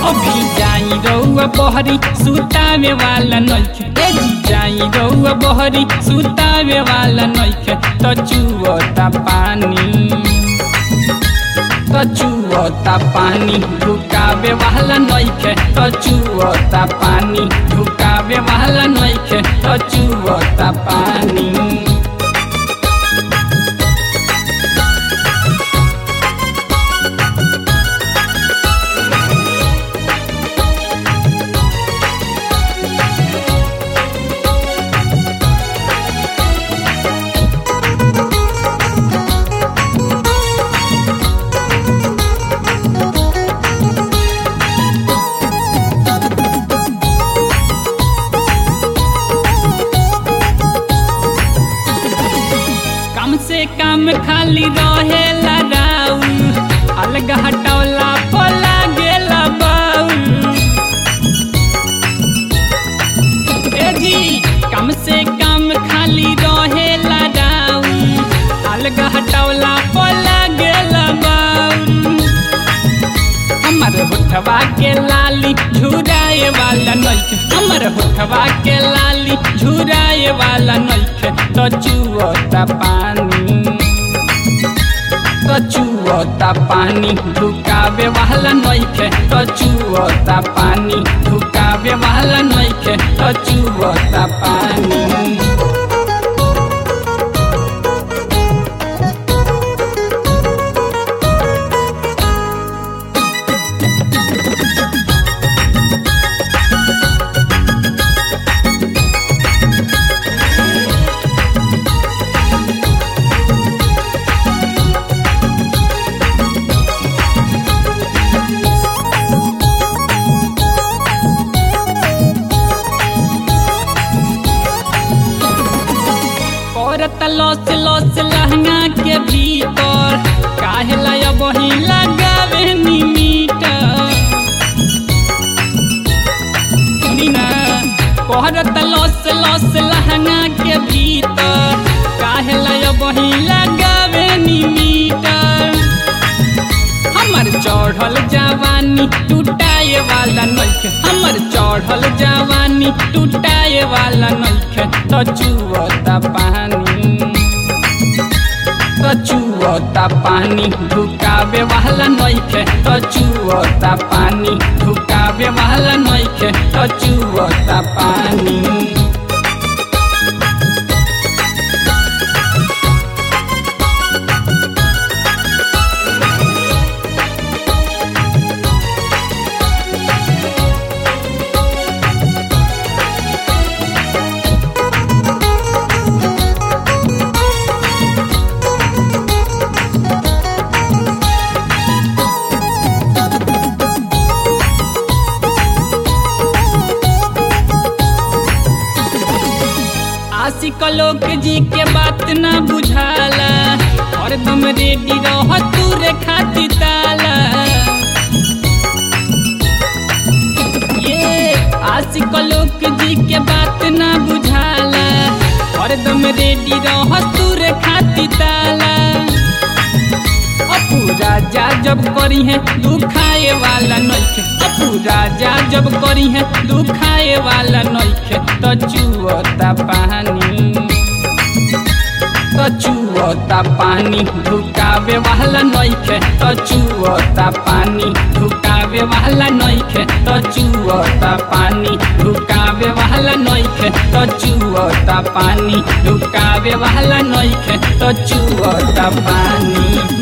अभी जाई रउआ बहरी सुतावे वाला नइखे ए जी जाई रउआ बहरी सुतावे वाला नइखे त चुअता पानी त चुअता पानी ढुकावे वाला नइखे त चुअता पानी ढुकावे वाला नइखे त चुअता पानी कम से कम खाली रहेला राउल अलग हटौला पोला गेला बाउल ए जी कम से कम खाली रहेला राउल अलग हटौला पोला गेला बाउल हमर होठवा के लाली झुराए वाला नइखे हमर होठवा के लाली झुराए वाला नइखे त चुअता पानी त चुअता पानी ढुकावे वाला नइखे त चुअता पानी ढुकावे वाला नइखे त चुअता पानी करत लॉस लॉस लहंगा के भीतर काहे लय बही लगावे नी मीटर सुनी ना करत लॉस लॉस लहंगा के भीतर काहे लय बही लगावे नी मीटर हमर चढ़ल जवानी टूटाए वाला नइखे हमर चढ़ल जवानी टूटाए वाला नइखे त चुअता पानी त चुअता पानी ढुकावे वाला नइखे त चुअता पानी ढुकावे वाला नइखे त चुअता पानी आशिक लोक जी के बात ना बुझाला और तुम रेडी रह तू रे खाती ताला ये आशिक लोक जी के बात ना बुझाला और तुम रेडी रह तू रे खाती ताला अपू राजा जब करी है दुखाए वाला नइखे अपू राजा जब करी है दुखाए वाला नइखे त चुअता पानी त चुअता पानी ढुकावे वाला नइखे त चुअता पानी ढुकावे वाला नइखे त चुअता पानी ढुकावे वाला नइखे त चुअता पानी ढुकावे वाला नइखे त चुअता पानी